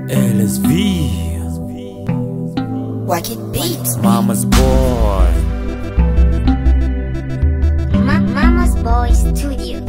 LSV, Wacky Beats. Mama's boy. Ma- Mama's Boy Studio.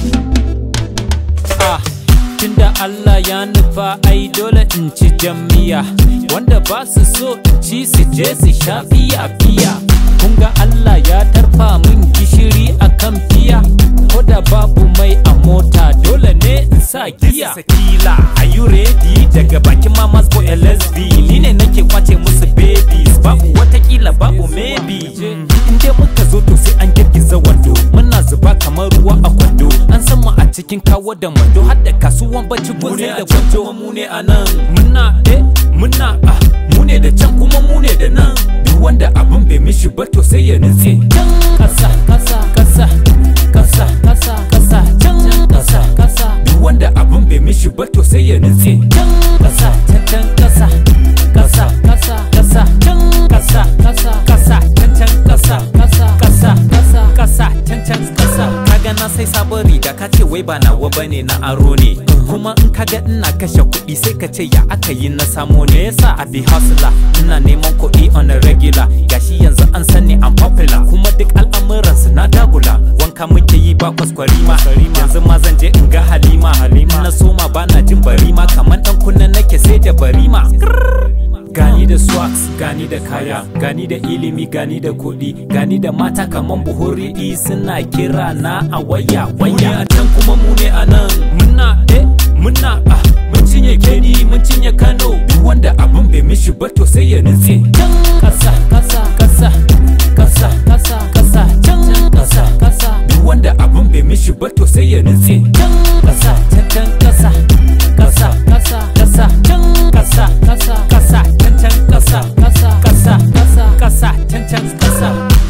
Ah, tunda Allah ya nufa ai dole in ci jamiya wanda ba su so in ci su je su sha fiya fiya kun ga Allah ya tarfa min gishiri akan fiya ko da babu mai a mota dole ne in sa giya sakila are you ready daga bakin mama's boy LSV ni ne nake kwace musu babies babu watakila babu maybe in dai muka zo to sai an girgiza wando muna zuba kamar ruwa a kwando an san mu a cikin kawo da mando har da kasuwan bacci gunze da gwanjo mu ne a nan muna eh muna ah mu ne da can kuma mu ne da nan duk wanda abin bai mishi ba to sai ya nutse can kasa kasa kasa kasa kasa kasa can kasa kasa duk wanda abin bai mishi ba to sai ya nutse can kasa can can kasa kasa kasa kasa can kasa kasa kasa can can kasa kasa kasa kasa kasa can can kasa kaga na sai sabon riga ka ce wai ba nawa bane na aro ne kuma in kaga ina kashe kuɗi sai ka ce ya aka yi na samo ne yasa a bi hustler ina neman kuɗi on a regular gashi yanzu an sani I'm popular kuma duk al'amuran su na dagula wanka muke yi ba kwaskwarima yanzu ma zan je in ga halima halima na soma bana jin barima kamar dan kunna nake sai da barima gani da swags gani da kaya gani da ilimi gani da kuɗi gani da mata kaman buhuri suna kira na a waya waya a can kuma mu ne a nan muna eh muna ah mun cinye kedi mun cinye kano duk wanda abin bai mishi ba to sai ya nutse can kasa kasa kasa kasa kasa kasa can kasa kasa duk wanda abin bai mishi ba to sai ya nutse can kasa can can kasa kasa kasa kasa can kasa kasa kasa can can kasa kasa kasa kasa kasa can can kasa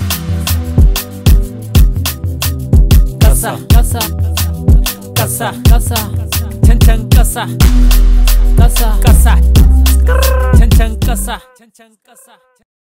kasa kasa kasa kasa can can kasa kasa kasa can can kasa can can kasa